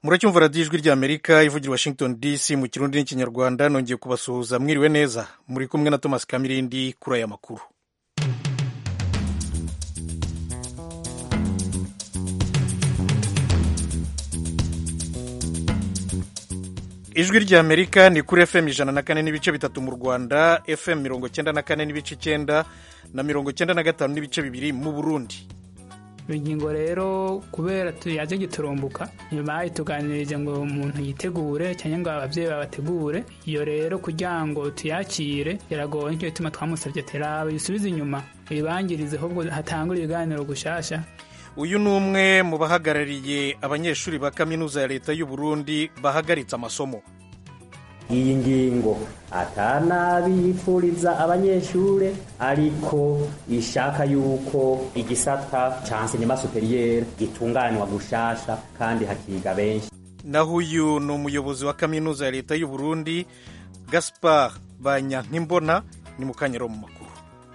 muracyumva radiyo ijwi ry'amerika ivugira washington dc mu kirundi n'ikinyarwanda nongeye kubasuhuza mwiriwe neza muri kumwe na thomas kamirindi kuri aya makuru ijwi ry'amerika ni kuri fm ijana na kane n'ibice bitatu mu rwanda fm mirongo cyenda na kane n'ibice icyenda na mirongo cyenda na gatanu n'ibice bibiri mu burundi ingingo rero kubera yaje giturumbuka nyuma bayituganirije ngo umuntu yitegure cyangwa ngo ababyeyi babategure iyo rero kugira ngo tuyakire biragoye nicyo gituma twamusabye terabe yusubize inyuma ibangirize ahubwo hatangure ibiganiro gushasha uyu ni umwe mu bahagarariye abanyeshuri ba kaminuza ya leta y'u Burundi bahagaritse amasomo iyi ngingo atanabipfuriza abanyeshure ariko ishaka yuko igisata ca enseignement superieur gitunganywa gushasha kandi hakiga benshi naho uyu ni umuyobozi wa kaminuza ya leta y'u Burundi Gaspard Banyankimbona ni mu kanyero mu makuru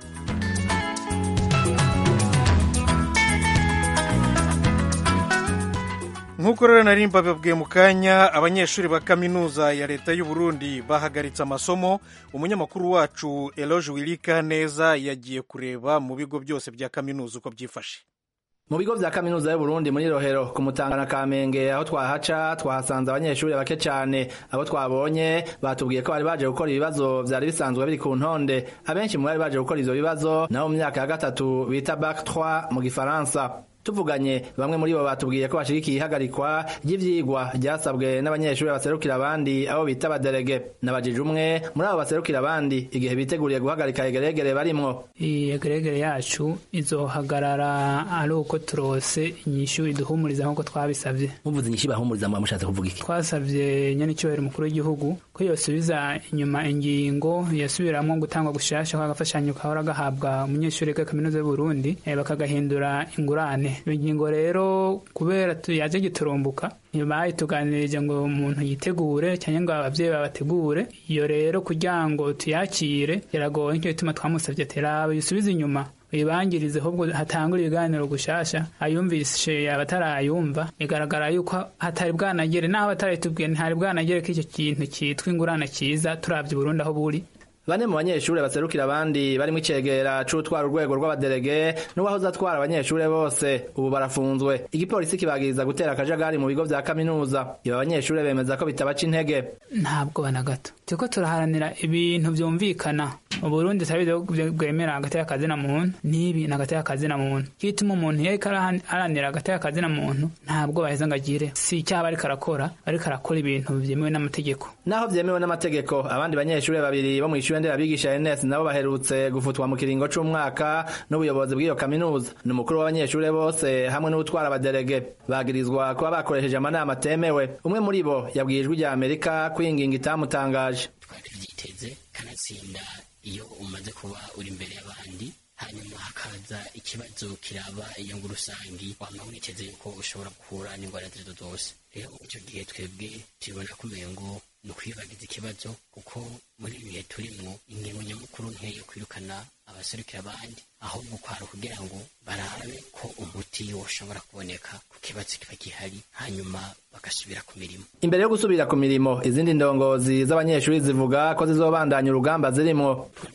nk'uko rero nari mbababwiye mu kanya abanyeshuri ba kaminuza ya leta y'u Burundi bahagaritse amasomo umunyamakuru wacu Eloge Wilika neza yagiye kureba mu bigo byose bya kaminuza uko byifashe mu bigo vya kaminuza y'u Burundi muri Rohero ku Mutanga na Kamenge aho twahaca twahasanze abanyeshuri bake cyane abo twabonye batubwiye ko bari baje gukora ibibazo vyari bisanzwe biri ku ntonde abenshi mu bari baje gukora ivyo bibazo nabo mu myaka ya gatatu bita bac 3 mu gifaransa tuvuganye bamwe muri bo batubwiye ko bashigikiye ihagarikwa ry'ivyigwa ryasabwe n'abanyeshuri baserukira abandi abo bita abaderege nabajije umwe muri abo baserukira abandi igihe biteguriye guhagarika egeregere barimwo iyi egeregere yacu izohagarara ari uko turose inyishu iduhumuriza nk'uko twabisabye muvuze inyishu bahumuriza muba mushatse kuvuga iki twasabye nyene icyubahiro umukuru w'igihugu ko yosubiza inyuma ingingo yasubiramwo gutangwa gushasha kw'agafashanyo kahora gahabwa umunyeshuri wa kaminuza y'u Burundi bakagahindura ingurane ingingo rero kubera yaje giturumbuka bayituganirije ngo umuntu yitegure cyangwa ngo ababyeyi babategure iyo rero kugira ngo tuyakire biragoye nicyo gituma twamusabye terabe yusubize inyuma ibangirize ahubwo hatangure ibiganiro gushasha ayumvishe abatarayumva bigaragara yuko hatari bwanagere naho batarayitubwiye ntihari bwanagere ko icyo kintu cyitwa ingurane cyiza turabye Burundi aho buri bane mu banyeshuri baserukira abandi barimo icegera c'utwara urwego rw'abaderege n'uwahoze atwara abanyeshuri bose ubu barafunzwe igipolisi kibagiriza gutera akajagari mu bigo vya kaminuza iba abanyeshuri bemeza ko bitabaca intege ntabwo bana gato turiko turaharanira ibintu vyumvikana mu Burundi tabize bwemera hagati y'akazi na muntu n'ibi na hagati y'akazi na muntu kituma umuntu yariko araharanira hagati y'akazi na muntu ntabwo baheza ngo agire si icyaha bariko arakora bariko arakora ibintu vyemewe n'amategeko naho vyemewe n'amategeko abandi banyeshuri babiri bo mw'ishure nderabigisha NS nabo baherutse gufutwa mu kiringo c'umwaka n'ubuyobozi bw'iyo kaminuza ni umukuru w'abanyeshuri bose hamwe n'utwara abaderege bagirizwa kuba bakoresheje amanama atemewe umwe muri bo yabwiye ijwi rya Amerika ko iyi ngingo itamutangaje twari tubyiteze kanatsinda iyo umaze kuba uri imbere y'abandi hanyuma hakaza ikibazo kiraba inyungu rusangi wama witeze yuko ushobora guhura n'ingwara zirizo zose rero icyo gihe twebwe tubibona kumenya ngo ni ukwibagiza ikibazo kuko muri ibi bihe turimwo ingingo nyamukuru nkeyo kwirukana abaserukira abandi ahubwo kwari kugira ngo barabe ko umuti woshobora kuboneka ku kibazo kiba gihari hanyuma bagasubira ku mirimo imbere yo gusubira ku mirimo izindi ndongozi z'abanyeshuri zivuga ko zizobandanya urugamba zirimwo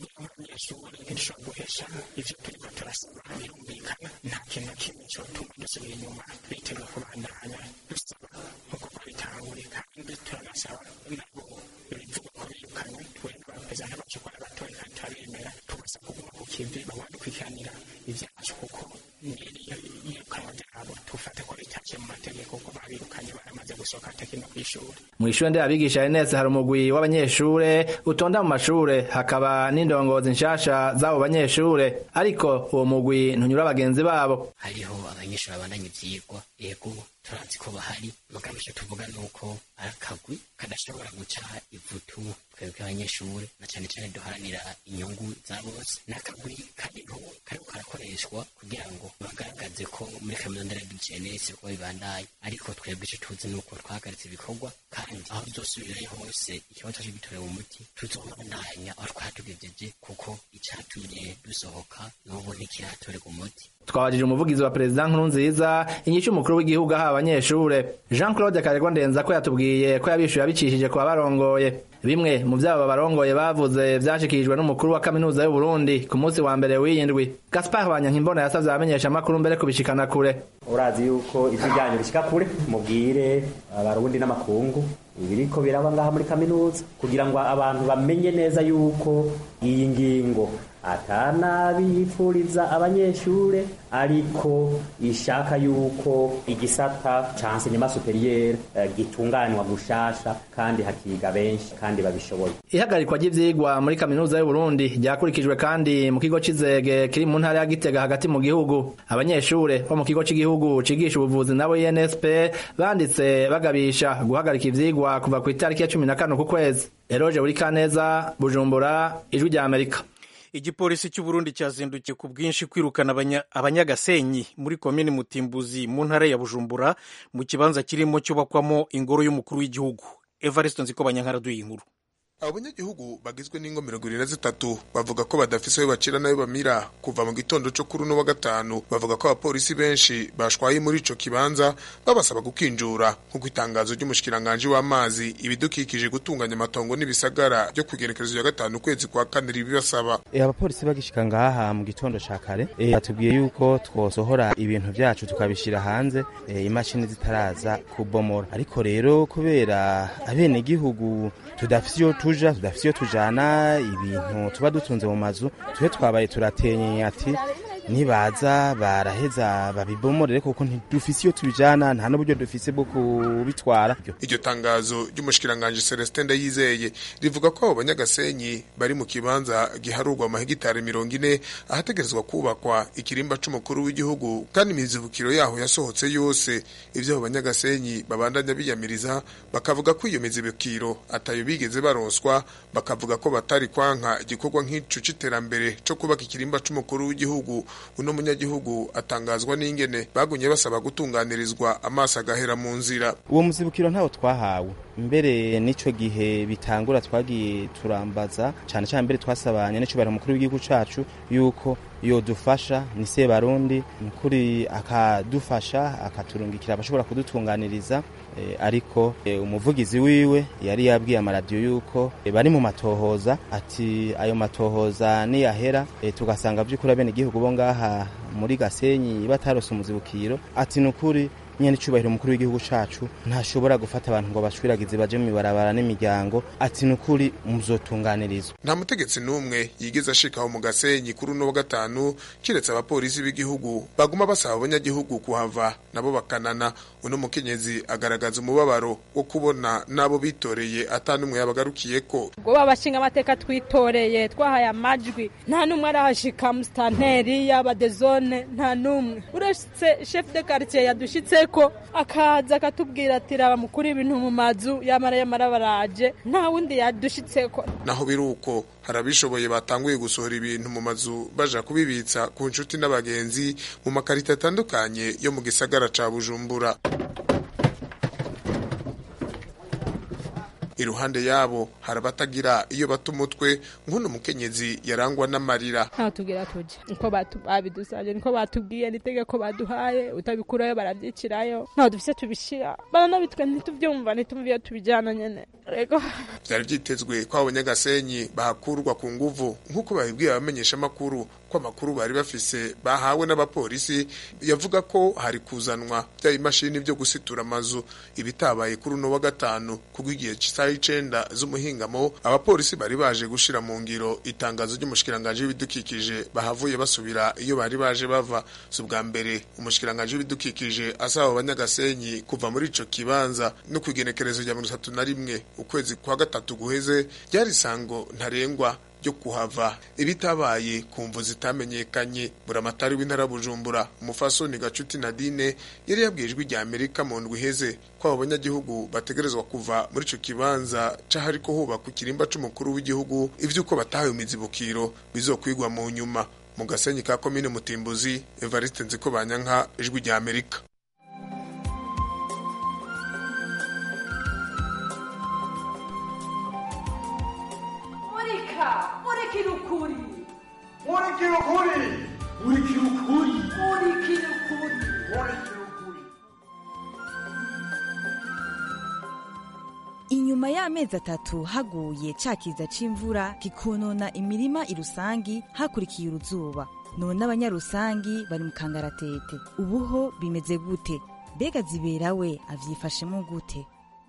ntidushobora guhesha ivyo turiko turasaba birumvikana nta kintu na kimwe cyotuma dusubira inyuma bitewe kubandanya dusaba nk'uko twabitangure kandi turanasaba nabo bivuga ko birukanywe twebwe bameze nk'abakikora batoye kandi turabemera tugasaba kuguma ku kivi babandukwikiranira ivyacu kuko iyirukanwa ryabo tufate ko ritaciye mu mategeko ko babirukanye baramaze gusohoka atakina kw'ishuri mw'ishure nderabigisha NS hari umugwi w'abanyeshure utonda mu mashure hakaba n'indongozi nshasha z'abo banyeshure ariko uwo mugwi ntunyura bagenzi babo hariho abanyeshuri babandanya ivyigwa ego turazi ko bahari mugabo icyo tuvuga ni uko ari akagwi kadashobora guca ivutu twebwe abanyeshuri na cyane cyane duharanira inyungu za bose ni akagwi kariho kariko karakoreshwa kugira ngo bagaragaze ko muri kaminuza nderabigenesi ko bibandaye ariko twebwe icyo tuzi ni uko twahagaritse ibikorwa kandi aho bizosubirayo hose ikibazo cyo gitorewe umuti tuzobandanya aho twatugejeje kuko icyatumye dusohoka n'ubu ntikiratorerwa umuti twabajije umuvugizi wa perezida nkurunziza inyishu umukuru w'igihugu aha abanyeshure jean claude karegwa ndenza ko yatubwiye ko yabishuye abicishije ku babarongoye bimwe mu vyabo babarongoye bavuze vyashikirijwe n'umukuru wa kaminuza y'uburundi ku munsi wa mbere w'iyindwi gaspar banyankimbona yasavye abamenyesha amakuru mbere kubishikana kure urazi yuko ijwi ryanyu rishika kure mubwire abarundi n'amakungu ibiriko biraba ngaha muri kaminuza kugira ngo abantu bamenye neza yuko iyi ngingo atanabi yipfuriza abanyeshure ariko ishaka yuko igisata ca enseignement superieur eh, gitunganywa gushasha kandi hakiga benshi kandi babishoboye ihagarikwa ry'ivyigwa muri kaminuza y'uburundi ryakurikijwe kandi mu kigo c'izege kiri mu ntara ya gitega hagati mu gihugu abanyeshure bo mu kigo c'igihugu cigisha ubuvuzi nabo insp banditse bagabisha guhagarika ivyigwa kuva ku itariki ya cumi na kane ku kwezi eroje buri kaneza bujumbura ijwi rya amerika igipolisi cy'uburundi cyazindukiye ku bwinshi kwirukana abanya- abanyagasenyi muri komini mutimbuzi mu ntara ya bujumbura mu kibanza kirimo cyubakwamo ingoro y'umukuru w'igihugu evariste nziko banyankara duye inkuru abo banyagihugu bagizwe n'ingo mirongo irindwi na zitatu bavuga ko badafise ayo bacira n'ayo bamira kuva mu gitondo co kuri uno wa gatanu bavuga ko abapolisi benshi bashwaye muri ico kibanza babasaba gukinjura nk'uko itangazo ry'umushikiranganji w'amazi ibidukikije gutunganya amatongo n'ibisagara ryo kugerekerezo ya gatanu ukwezi kwa kane ribibasaba E, abapolisi bagishika ngaha mu gitondo ca kare e, batubwiye yuko twosohora ibintu vyacu tukabishira hanze e, imashini zitaraza kubomora ariko rero kubera abenegihugu tudafise iyo tuja tudafise iyo tujana ibintu tuba dutunze mu mazu twe twabaye turatenye ati nibaza baraheza babibomorere kuko ntidufise iyo tubijana nta n'uburyo dufise bwo kubitwara iryo tangazo ry'umushikiranganji Celestin Ndayizeye rivuga ko abo banyagasenyi bari mu kibanza giharurwa mu mahegitari mirongo ine ahategerezwa kubakwa ikirimba c'umukuru w'igihugu kandi imizibukiro yaho yasohotse yose ivyo abo banyagasenyi babandanya biyamiriza bakavuga ko iyo mizibukiro atayo bigeze baronswa bakavuga ko batari kwanka igikorwa nk'ico c'iterambere co kubaka ikirimba c'umukuru w'igihugu uno munyagihugu atangazwa n'ingene bagumye basaba gutunganirizwa amaso agahera mu nzira uwo muzibukiro ntawo twahawe mbere n'ico gihe bitangura twagiye turambaza cane cane mbere twasabanye n'icubahiro mukuru w'igihugu cacu yuko yodufasha ni sebarundi mukuri akadufasha akaturungikira abashobora kudutunganiriza e, ariko e, umuvugizi wiwe yari yabwiye amaradiyo yuko e, bari mu matohoza ati ayo matohoza niyahera e, tugasanga vy'ukuri abenegihugu bo ngaha muri gasenyi batarose umuzibukiro ati nukuri nyene icubahiro umukuru w'igihugu cacu ntashobora gufata abantu ngo bashwiragize baje mu ibarabara n'imiryango ati nukuri muzotunganirizwa nta mutegetsi n'umwe yigeze ashikaho mu gasenyi kuri uno wa gatanu kiretse abapolisi b'igihugu baguma basaba abanyagihugu kuhava nabo bakanana uno mukenyezi agaragaza umubabaro wo kubona n'abo bitoreye ata n'umwe yabagarukiyeko ubwo babashinga amateka twitoreye twahaye amajwi nta n'umwe arahashika musitanteri y'abadezone nta n'umwe uretse chef de quartier yadushitseko akaza akatubwira ati raba mukuru ibintu mu mazu yamara yamara baraje nta wundi yadushitseko naho biri uko hari abishoboye batanguye gusohora ibintu mu mazu baja kubibitsa ku nshuti n'abagenzi mu makarita atandukanye yo mu gisagara ca bujumbura iruhande yabo hari abatagira iyo bata umutwe nk'uno mukenyezi yarangwa n'amarira ntaho tugira tujya niko batu- babidusabye niko batubwiye n'itegeko baduhaye utabikurayo barabyicirayo ntaho dufise tubishira baranabitwe ntituvyumva ntitumva iyo tubijyana nyene rego byari byitezwe ko abo banyagasenyi bahakurwa ku nguvu nk'uko babibwiye abamenyeshamakuru ko amakuru bari bafise bahawe n'abapolisi yavuga ko hari kuzanwa bya imashini byo gusitura amazu ibitabaye kuri uno wa gatanu kubwo igihe cy'isaha icenda z'umuhingamo abapolisi bari baje gushira mu ngiro itangazo ry'umushikiranganji w'ibidukikije bahavuye basubira iyo bari baje bava si ubwa mbere umushikiranganji w'ibidukikije asaba abo banyagasenyi kuva muri ico kibanza no ku igenekerezo rya mirongo itatu na rimwe ukwezi kwa gatatu guheze ryari isango ntarengwa ryo kuhava ibitabaye ku mvu zitamenyekanye buramatari w'intara bujumbura umufasoni gacuti nadine yari yabwiye ijwi rya amerika mu ndwi iheze ko abo banyagihugu bategerezwa kuva muri ico kibanza c'ahariko hubakwa ikirimba c'umukuru w'igihugu ivy'uko batahawe imizibukiro bizokwigwa mu nyuma mu gasenyi ka komine mutimbuzi evariste nziko banyanka ijwi rya amerika murika murikira ukuri murikira ukuri urikira ukuri urikira ukuri urikira ukuri inyuma y'amezi atatu haguye ca kiza c'imvura kikonona imirima irusangi hakurikiye uruzuba none abanyarusangi bari mu kangaratete ubuho bimeze gute mbega zibera we avyifashemo gute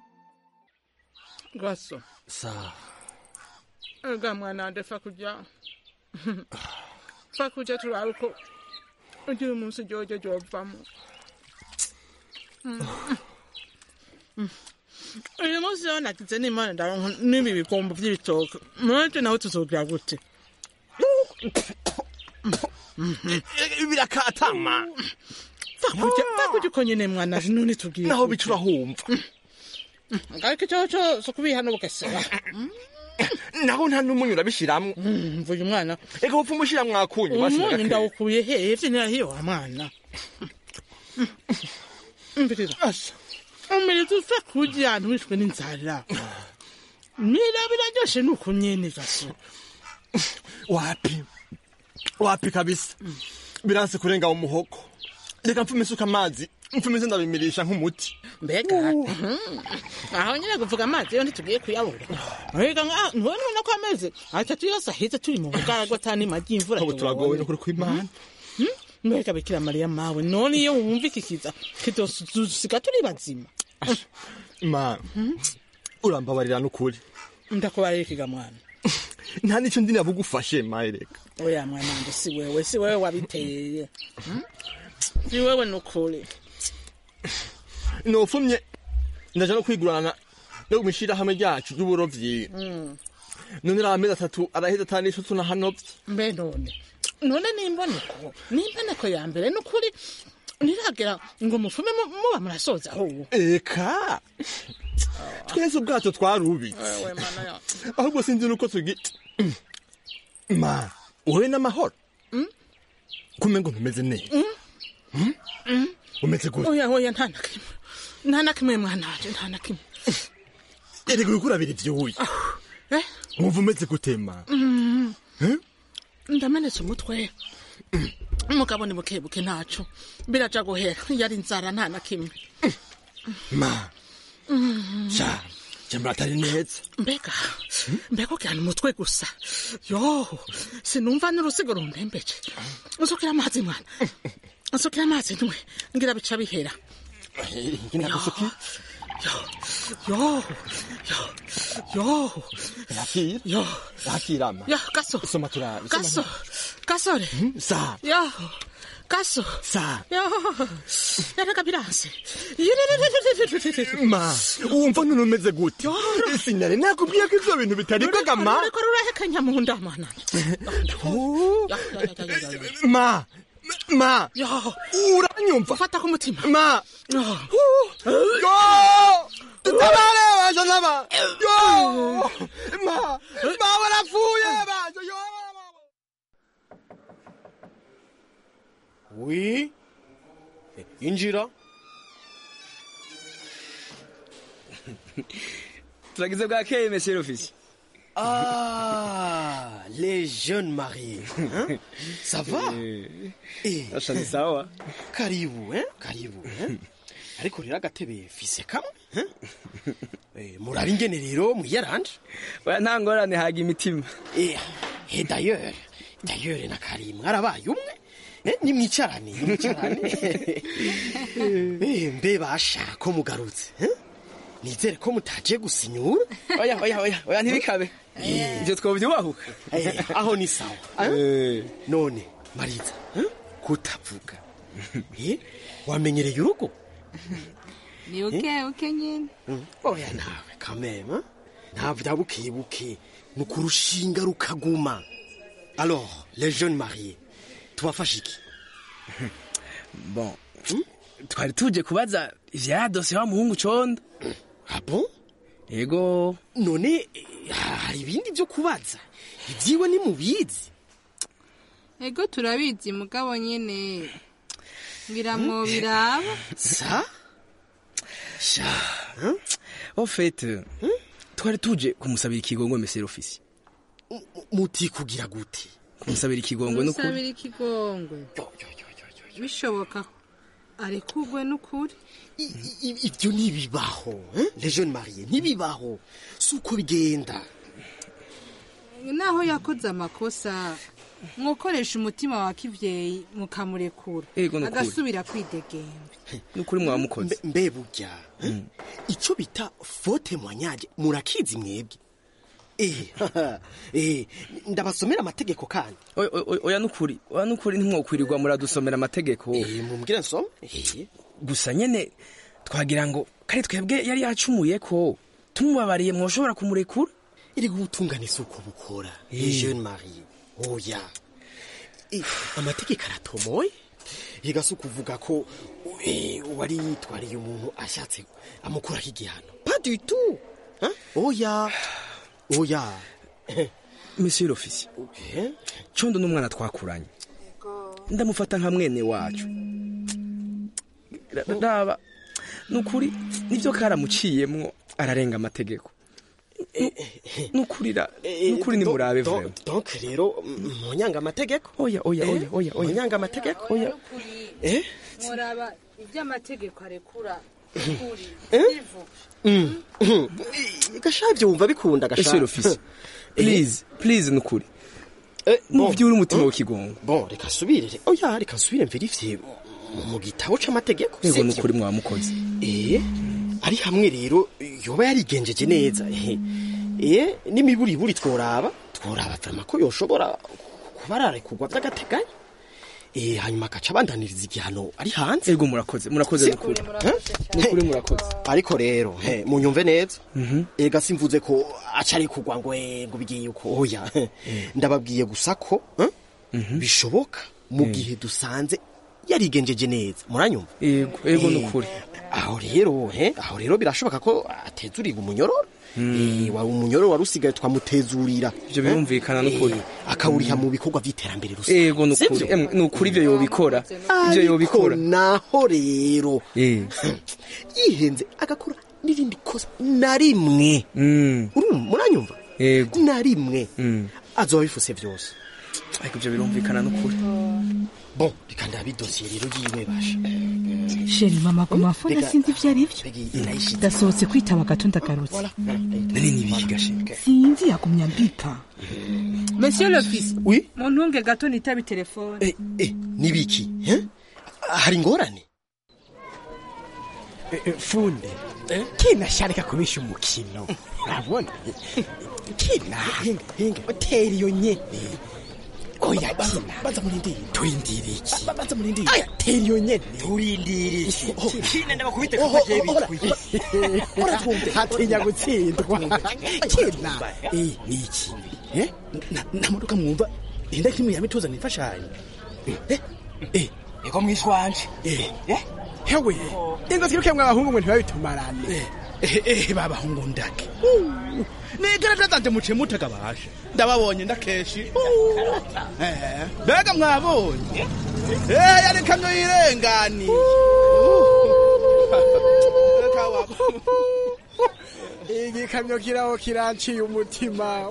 gaso sawa ega mwana wanje fa kuja fa kuja turabe uko ugira umunsi jojo jovamo uyu munsi rero nagize n'imana ndaronka n'ibi bikombo vy'ibitoke mwaje nawe tuzogira gute birakatama fakuja fakuja uko nyene mwana none tubwire naho bica urahumva ariko ico cose kubiha n'ubugesera naho nta n'umunyu urabishiramwo mvuye umwana eka upfa umushiramwo akunyu umunyu ndawukuye hevye nirahiyo wa mwana mbirira umiriza usa kurya ahantu wishwe n'inzara mira biraryoshe nuko nyene gaso wapi wapi kabisa biranse kurenga mu muhogo reka mfume isuka amazi mfume se ndabimirisha nk'umuti mbega aho nyine kuvuga amazi yo ntitugiye kuyabura mbega ntubona ubona ko ameze atatu yose aheze turi mu bugaragwa atani magi imvura ubu turagowe no kuri kw'imana mbega bikira mariya mawe none iyo wumva ikikiza kidosusiga turi bazima ma urambabarira n'ukuri ndakubarira ikiga mwana nta n'icyo ndi nabugufashe maye reka oya mwana wanje si wewe si wewe wabiteye si wewe n'ukuri nofumye ndaja no kwigurana no mw'ishirahamwe ryacu ry'uburovyi none ari amezi atatu araheze atani ico tunahanovye mbe none none nimboneko nimboneko ya mbere n'ukuri niragera ngo mufume muba murasoza ahubwo eka twese ubwato twarubitse ahubwo sinzi nuko tugi ma wowe n'amahoro kume ngo ntumeze neza umeze gute oya oya nta na kimwe nta na kimwe mwana wanje nta na kimwe erega uriko urabira ivyuya wumva umeze gute ma ndamenetse umutwe umugabo ni buke buke ntaco biraja guhera yari inzara nta na kimwe ma sha jambura atari neza mbega mbega ukirana umutwe gusa yo sinumva n'urusigo rundembeje nsukira amazi mwana nsukira amazi ntwe ngira bica bihera ngina gusuki yo yo yo yo yakira yo yakira ma yo gaso soma turabe gaso gasore sa yo gaso sa yo yareka biranse ma wumva none umeze gute sinari nakubwiye ko ivyo bintu bitaribwaga ma ruriko rurahekanya mu nda mwana ma ma yo uranyumva fata ku mutima ma yo tutabare baje naba yo ma ma barapfuye baje yo Oui. Injira. turagize bwakeye monsieur l'office Ah, les jeunes mariés. Hein? Ça va? Eh. Acha ni sawa. Karibu, hein? Karibu, hein? Ariko rero agatebe fise kamwe, hein? Eh, muraba ingene rero mwiyaranje. Oya nta ngorane haga imitima. Eh, eh d'ailleurs, d'ailleurs na Karim mwarabaye umwe. Eh, nimwicarane, nimwicarane. Eh, mbe basha ko mugarutse, hein? Nizere ko mutaje gusinyura. Oya oya oya oya ntibikabe. Ivyo twovyubahuka. Eh, aho ni sawa. Eh. None, Mariza, hein? kutavuga. Eh, wamenyereye urugo? ni uke uke nyine oya nawe kamema nta vya bukebuke ni ukurushinga rukaguma alors les jeunes mariés tubafashe iki bon twari tuje kubaza ivya dosiye wa muhungu condo ah bon yego none hari ibindi vyo kubaza ivyiwe ni mubizi ego turabizi mugabo nyine ngira mwo biraba sa sha en fait twari tuje kumusabira ikigongo monsieur l'office muti kugira gute kumusabira ikigongwe n'ukuri musabira ikigongwe bishoboka arekugwe n'ukuri ibyo ntibibaho eh? les jeunes mariés ntibibaho si uko bigenda naho yakoze amakosa mwokoresha umutima wa kivyeyi mukamurekura Ego, n'ukuri. agasubira kwidegembe n'ukuri mwamukoze mbe burya eh? icyo bita faute moignage murakizi mwebwe eh eh ndabasomera amategeko kandi Oya, oya, oya n'ukuri oya n'ukuri ntimwokwirirwa muradusomera amategeko mumbwire nsome eh gusa nyene twagira ngo kare twebwe yari yacumuye ko tumubabariye mwoshobora kumurekura iri gutungana isuku bukora les jeunes mariés oya Eh, amategeko aratomoye yiga si ukuvuga ko eh, wari yitwariye umuntu ashatse amukuraho igihano pas du tout Hein? oya oya monsieur l'officier condo n'umwana twakuranye ndamufata nka mwene wacu Ra- raba nukuri nivyo karamuciyemwo ararenga amategeko nukuri ra- nukuri nimurabe Donc- vrema donc rero munyanga amategeko oya oya oya oya oya munyanga amategeko oya eh muraba ivy'amategeko arekura ukuri Eh? ivu gashavye wumva bikunda monsieur l'officier please please nukuri muvyure umutima w'ikigongo bon reka subire oya reka subire mverifye mu gitabo c'amategeko ego sivyo? nukuri mwamukoze eh ari hamwe rero yoba yarigenjeje neza eh eh n'imiburiburi tworaba tworaba vrema ko yoshobora kuba ararekurwa vy'agateganyo eh hanyuma agaca abandaniriza igihano ari hanze ego murakoze murakoze nukuri nukuri murakoze ariko rero he munyumve neza ega simvuze ko acari kugwa ngo eh, ngo bigiye uko oya ndababwiye gusa ko eh, bishoboka mu gihe dusanze yarigenjeje neza muranyumva ego ego Eh, nukuri aho rero he aho rero birashoboka ko atezuriga umunyororo Eh, wa umunyororo wari usigaye twamutezurira ivyo birumvikana nukuri akawuriha mu bikorwa vy'iterambere rusange ego nukuri Sivyo? Em, nukuri ivyo yobikora ivyo ariko yobikora naho rero Eh. yihenze agakora n'irindi kosa na rimwe Mm. Urumva, muranyumva ego na rimwe Mm. azoba bifuse vyose ariko ivyo birumvikana nukuri bon reka ndabe idosiye rero yiwe basha sheri mama ku mafone Reka- sinzi ivyo ari vyo ndasohotse kwitaba gato ndagarutse nari nibihi gashinga sinzi yagumya mbipa monsieur l'officier oui muntunge gato nitabe telefone eh, eh, nibiki eh? hari ingorane funde kina sharika kubisha umukino urabona kina utera iyo nyene oya kina baza murindire turindire iki baza murindire aya tera iyo nyene turindire iki kina ndabakubite Oho, kuko je oho, bitwi hatinya gutsindwa kina eh niki eh Na- namodoka mwumva inda kimwe yamituzana imfashanyo eh eh eko mwishwanje eh eh hewe ingo twiruke mwa bahungu mwe ntibabitumarane eh eh babahungu ndake nigaragaza zanje muciye mutakabasha ndababonye ndakeshi Eh, mbega mwabonye eh yari kamyo yirengani igikamyo kiraho kiranciye umutima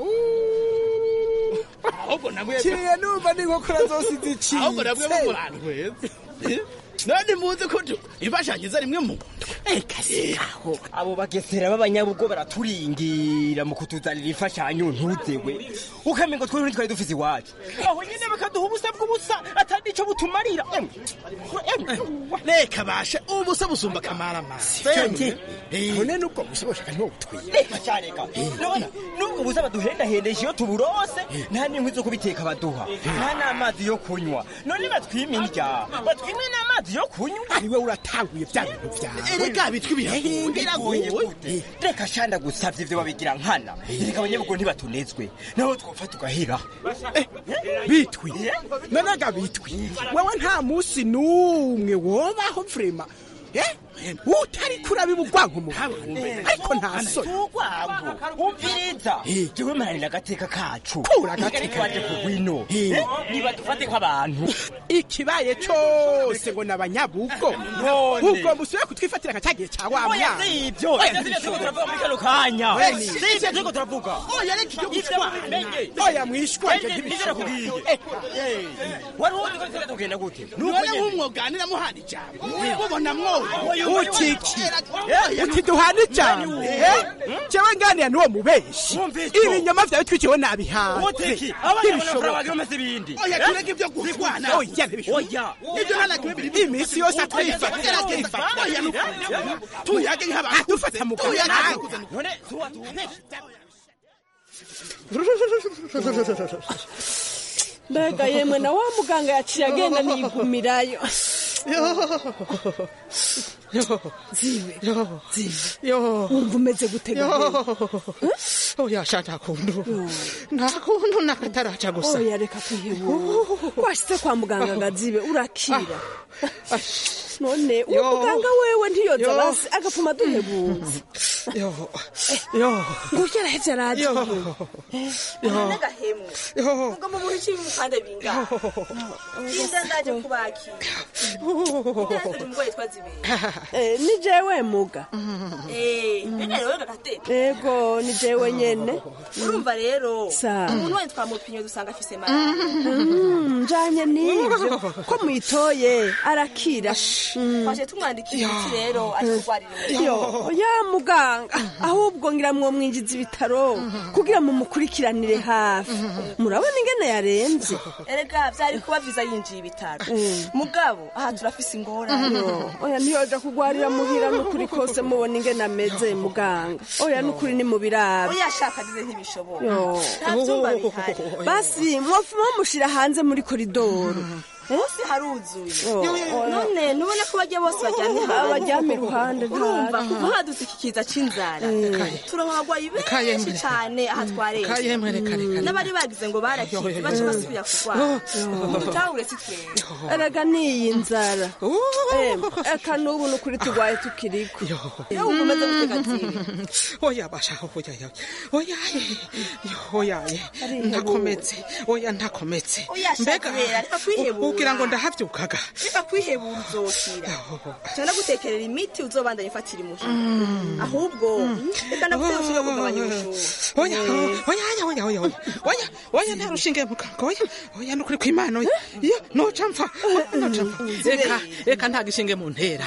ahubwo namwe kiriye numva n'inkokora zose zicitse ahubwo namwe bo murantweze nandi muzi ko tu- imfashanyo iza rimwe mu aho abo bagesera b'abanyabugo baraturingira mu kutuzanira imfashanyo ntuzewe ukamenga ngo twari twari dufise iwacu aho nyine bakaduha ubusa bw'ubusa atari ico butumarira Em, em, reka bashe ubusa busumba kamaramara none nubwo busa boshaka ntibutwiye reka sha reka none nubwo busa baduhendahendesha iyo tuburose nta n'inkwi zo kubiteka baduha nta n'amazi yo kunywa none batwima indya batwime n'amazi yo kunywa ariwe uratanguye bya bintu byawe erega bitwi biragoye gute reka shanda gusavye ivyo babigira nkana reka abanyabugo ntibatunezwe naho twopfa tugahera bitwi nonaga bitwi wewe nta musi n'umwe wobaho vrema eh utari kurabiba urwanko mu ariko nta soni urwango umviriza jewe maranira agateka kacu Kura agateka. twaje kugwino niba dufate nk'abantu ikibaye cose ngo nabanyabugo None. ubwo musubire kutwifatira nka cyagihe cya wa oya mwana si ibyo Oya, ibyo sibyo turiko turavuga muri kano kanya Oya, si ibyo turiko turavuga oya reka ibyo Ibyo gushwana mubimenye. oya mwishwanje Ende, ntibishoboka nizera kubwiye. wari uzi ko turiko tugenda gute Nuko none nyene. nk'umwoganira muhana ijambo mubona mwoyo Oya, oya, utiki oya. uti duhana ijambo Eh, jewe nganira n'uwo mubeshi Mwumvise ko? ibinyoma vyawe twikiwe nabihanze utiki abanyamaguru bagira umeze ibindi oya Eh? tureke ibyo gushwana oya ntibishoboka oya ibyo nta na kimwe biri iminsi yose atwifatira atwifatira oya nukuri tuyage nk'abantu dufata mu kanwa none tuwa tuwa mbega yemwe na wa muganga yaciye agenda niyigumirayo zibe zibe wumva umeze gutega oya sha nta kuntu nta kuntu nakataraca gusa oya reka kwihebura washyize kwa muganga ngo azibe urakira none uwo Yo. muganga wewe ntiyoza Yo. basi agapfuma duhebuza yo yo ngo yarahevye araje yo yo n'agahemwe yo ngo mu buhe kibi mukanda bingahe inda ndaje kubakira uri umugore yitwa zibera Eh, ni jewe muga eh mbega rero gagatete ego ni jewe nyene urumva rero Sa. umuntu wese twamupimye dusanga afise malariya Mm, njanye n'ivyo ko mwitoye arakira Mm. twaje tumwandikiye imiti rero ari kurwarira yo ya muganga ahubwo ngira mwo mwinjiza ibitaro kugira mumukurikiranire hafi murabona ingene yarenze erega vyari kuba viza yinjiye ibitaro mugabo aha turafise ingorane Yo, oya ntiyoja kugwarira muhira n'ukuri kose mubona ingene ameze muganga oya n'ukuri ni mu birabe oya shaka dize ntibishoboka Yo. nta vyumba bihari basi mwofuma mushira hanze muri koridoro munsi haruzuye Yo, oya. none ntubona ko bajya bose bajyamye Abaryama iruhande urumva ntacyo. kuva hadutse iki kiza c'inzara turonka abagwayi benshi Kayemwe. cane aha twarenze Kayemwe, reka, reka, reka. n'abari bagize ngo barakize baca basubira kurwara utahure si twebwe erega niyi nzara Em, eka n'ubu n'ukuri turwaye tukiriko iyo wumva umeze gutega zibe oya basha oya oya oya oya ntakometse oya ntakometse Oya, shaka rero, reka kwihebura. ugira ngo ndahavyukaga reka kwihebura uzokira cyane gutekerera imiti uzobandanya ifatira imushi ahubwo reka ndakutera ushinge kugabanya ubushuhe oya oya oya oya oya oya oya oya nta rushinge muganga oya oya nukuri kw'imana oya iyo noca mpfa noca mpfa reka reka nta gishinge mu ntera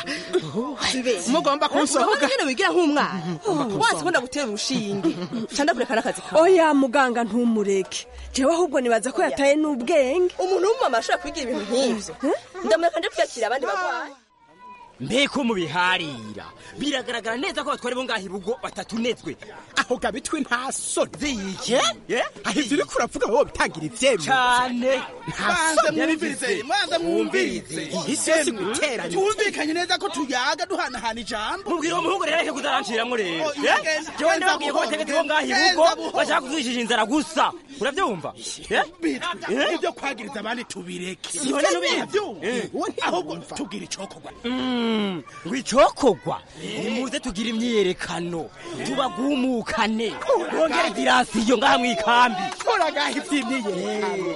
mugomba kunsohoga nyine wigira nk'umwana wazi ko ndagutera urushinge cyane kureka n'akazi kawe oya muganga ntumureke jewe ahubwo nibaza ko yataye n'ubwenge umuntu w'umumama ashobora kwigira ibintu nk'ivyo ndamureka nje kwiyakira abandi barwayi mbeko mubiharira biragaragara neza ko batwari bo ngaho ibugo batatunezwe aho gabitwi nta soni ziyike aho ivyo uriko uravuga wowe bitangira ivyemwe cane banze mwumvirize banze mwumvirize isi yose guteranya twumvikanye neza ko tuyaga duhanahana ijambo mubwira uwo muhungu rero reke kuzaranciramwo rero Oh, Eh? genda, jewe genda ndababwiye ko buhoro, bategetsi bo ngaho genda ibugo buhoro. bashaka kuzujisha inzara gusa uravyumva Eh? Eh? ibyo kwagiriza abandi tubireke None nubizi. Uwo ahubwo tubwira icokorwa Mm, ngo icokogwa nimuze tugire imyiyerekano tubagumukane bongere dirasiyo ngaha mw'ikambi uragaha ivy'imyiyerekano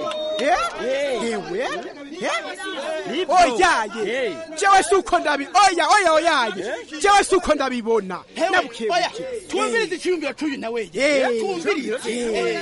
ewe Nibyo. oyaye jewe si uko ndabi oya oya oyaye jewe si uko ndabibona oya twumvirize icyiyumviro cy'uyu nawe twumvirize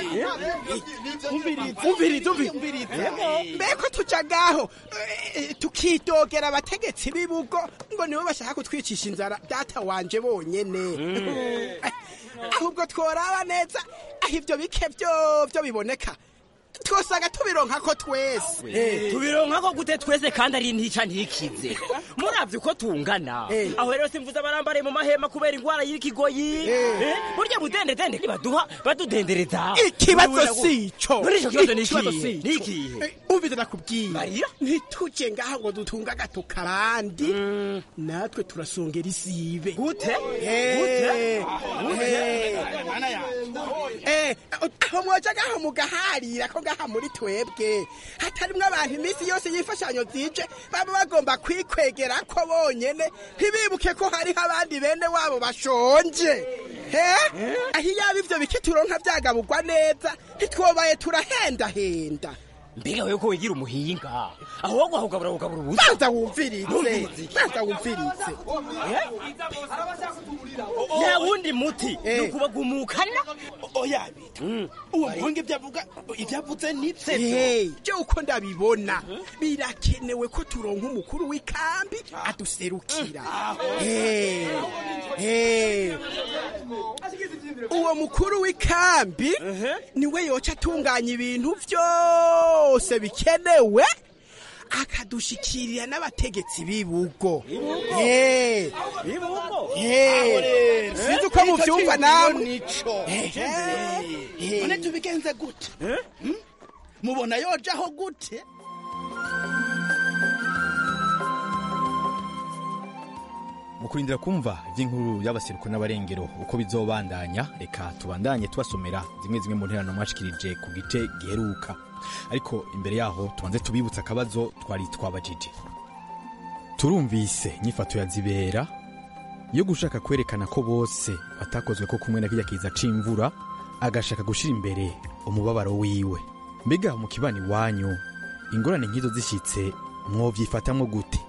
umvirize umvirize mbeko tuja ngaho eh, tukidogera abategetsi b'ibugo ngo nibo bashaka kutwicisha inzara data wanje bonyene Eh, ahubwo tworaba neza aho ivyo bike vyovyo biboneka twosanga tubironka ko twese tubironka ko gute twese kandi ari ntica ntikize muravye uko tungana aho rero simvuze abarambariye mu mahema kubera ingwara y'ikigoyi Eh, burya budendedende baduha badudendereza ikibazo sico muri ico kibazo ni Ikibazo ikihe sico. ni ikihe Eh, umvise nakubwiye ntituje ngaho ngo dutunga agatuka abandi natwe turasongera isibe gute Eh, Gute? eh, Eh, aho mwoja gaho mugaharira ko ngaha muri twebwe hatarimwo abantu iminsi yose y'imfashanyo zije baba bagomba kwikwegera ko bonyene ntibibuke ko hariho abandi bene wabo bashonje Eh? aho iyaba ivyo biki turonka vyagaburwa neza ntitwobaye turahendahenda mbega wewe ko wigira umuhinga aho wo guhugabura ugabura ubusa banza wumvirize banza wumvirize nta wundi muti ni ukubagumukana oya bita uwo muhungu ibyo avuga ibyo avuze nibyo byo uko ndabibona birakenewe ko turonka umukuru w'ikambi aduserukira Eh, eh. uwo mukuru w'ikambi niwe yoca atunganya ibintu byose bikenewe akadushikirira n'abategetsi b'ibugo Eh, eh. sinzi uko muvyumva namwe none tubigenze gute Hmm? mubona yojaho gute mu kurindira kumva iby'inkuru y'abaseruko n'abarengero uko bizobandanya reka tubandanye tubasomera zimwe zimwe mu nterano mwashikirije ku gice giheruka ariko imbere yaho tubanze tubibutsa akabazo twari twabajije turumvise inyifato ya zibera yo gushaka kwerekana ko bose batakozwe ko kumwe na kirya kiza c'imvura agashaka gushira imbere umubabaro wiwe mbega mu kibani wanyu ingorane nk'izo zishitse mwovyifatamwo gute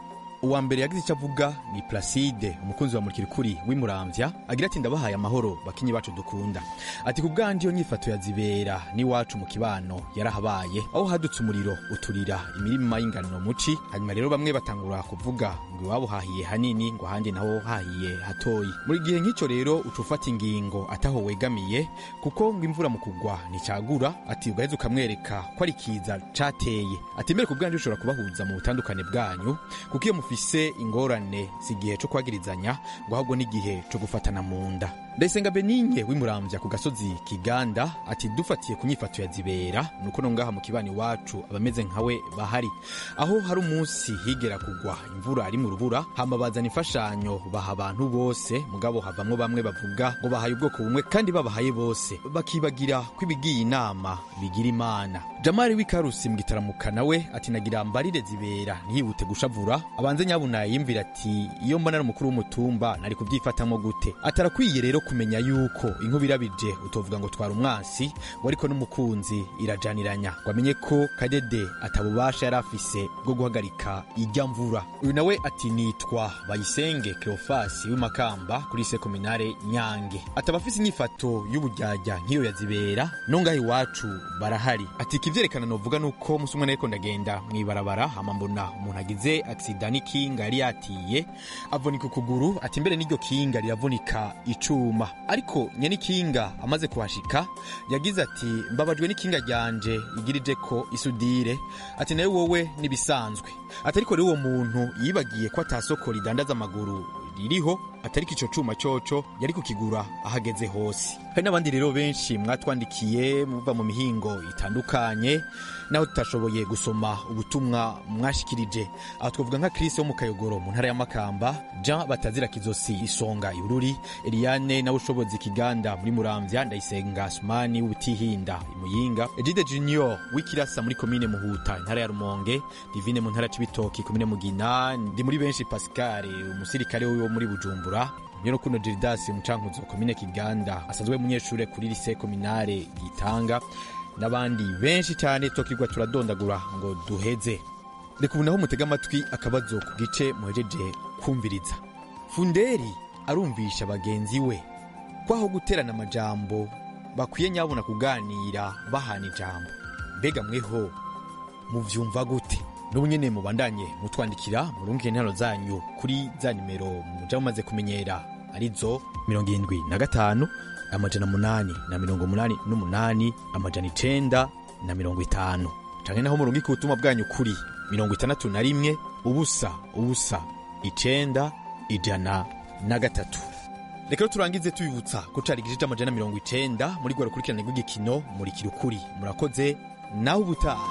uwa mbere yagize icyo avuga ni placide umukunzi wa murikirikuri w'imuramvya agira ati ndabahaye amahoro bakinyi bacu dukunda ati ku bwanje iyo nyifato ya zibera n'iwacu mu kibano yarahabaye aho hadutse umuriro uturira imirima y'ingano muci hanyuma rero bamwe batangura kuvuga ngo iwabo hahiye hanini ngo ahandi naho hahiye hatoyi muri gihe nk'icyo rero uca ufata ingingo ataho wegamiye kuko ngo imvura mu kugwa nticagura ati ugaheza ukamwereka ko ari kiza cateye ati mbere ku bwanje ushobora kubahuza mu butandukane bwanyu kuko iyo mufise ingorane si igihe co kwagirizanya ngo ahubwo n'igihe co gufatana mu nda ndayisenga beninye w'imuramvya ku gasozi kiganda ati dufatiye ku nyifato ya zibera nuko no ngaha mu kibani wacu abameze nkawe bahari aho hari umunsi higera kugwa imvura ari mu rubura hama bazana imfashanyo baha abantu bose mugabo havamwo bamwe bavuga ngo bahaye ubwoko bumwe kandi babahaye bose bakibagira ko ibigiye inama bigira imana jamari w'ikarusi mu gitaramuka nawe ati nagira mbarire zibera ntiyihute gushavura abanze nyabuna yimvira ati iyo mbona ari umukuru w'umutumba nari kubyifatamwo gute atarakwiye rero kumenya yuko inkuba irabije utovuga ngo twara umwansi ngo ariko n'umukunzi irajaniranya ngo amenye ko kadede atabubasha yari afise bwo guhagarika ijya mvura uyu nawe ati nitwa bayisenge cleofasi w'imakamba kuri sekominare nyange ataba afise inyifato y'ubujyajya nk'iyo yazibera no ngaho iwacu barahari ati ikivyerekana novuga nuko musi umwe nariko ndagenda mw'ibarabara hama mbona umuntu agize aksida n'ikinga yari yatiye avunika ukuguru ati mbere n'iryo kinga riravunika icuma ariko nyene ikinga amaze kuhashika yagize ati mbabajwe n'ikinga ryanje igirije ko isudire ati nawe wowe nibisanzwe ati ariko rero uwo muntu yibagiye ko atasoko ridandaza amaguru ririho atariko ico cuma coco yari kukigura ahageze hose hari n'abandi rero benshi mwatwandikiye muva mu mihingo itandukanye naho tutashoboye gusoma ubutumwa mwashikirije aho twavuga nka Chris wo mu Kayogoro mu ntara ya Makamba Jean Batazira Kizosi Isonga Ibururi Eliane nawe ushobozi Kiganda muri Muramvya Ndayisenga Asmani w'Ubutihinda Imuyinga Edide Junior w'Ikirasa muri komine Muhuta intara ya Rumonge Divine mu ntara ya Cibitoki komine Mugina ndi muri benshi Pascal umusirikare wo muri Bujumbura Nyonokuno Gildas Mucankuzo komine Kiganda asanzwe munyeshure kuri lycée communale Gitanga n'abandi benshi cyane tokigwa turadondagura ngo duheze reka ubu naho mutega amatwi akabazo ku gice muhejeje kumviriza funderi arumvisha bagenzi we ko aho guterana amajambo bakwiye nyabona kuganira bahana ijambo mbega mweho muvyumva gute n'ubu nyene mubandanye mutwandikira murungike intero zanyu kuri za nimero muja mumaze kumenyera arizo mirongo irindwi na gatanu amajana munani na mirongo munani n'umunani amajana icenda na mirongo itanu canke naho murungike ubutumwa bwanyu kuri mirongo itandatu na rimwe ubusa ubusa icenda ijana na gatatu reka rero turangize tubibutsa ko cari igice c'amajana mirongo icenda muri gwa rukurikirane rw'igikino murikira ukuri murakoze nawe ubutaha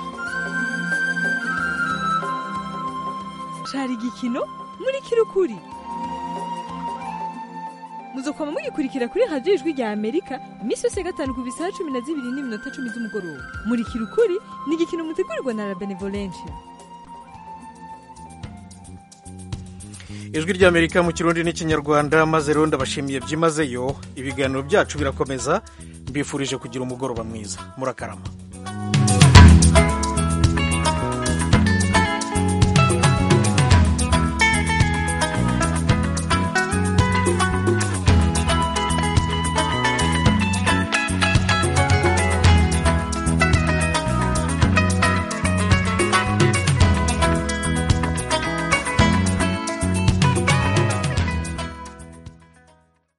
cari igikino muri kirukuri muzokwama mugikurikira kuri radiyo ijwi rya amerika iminsi yose ya gatanu ku bisaha cumi na zibiri n'iminota cumi z'umugoroba murikira ukuri ni igikino mutegurirwa na la benevolencia ijwi ry'amerika mu kirundi n'ikinyarwanda maze rero ndabashimiye byimazeyo ibiganiro byacu birakomeza mbifurije kugira umugoroba mwiza murakarama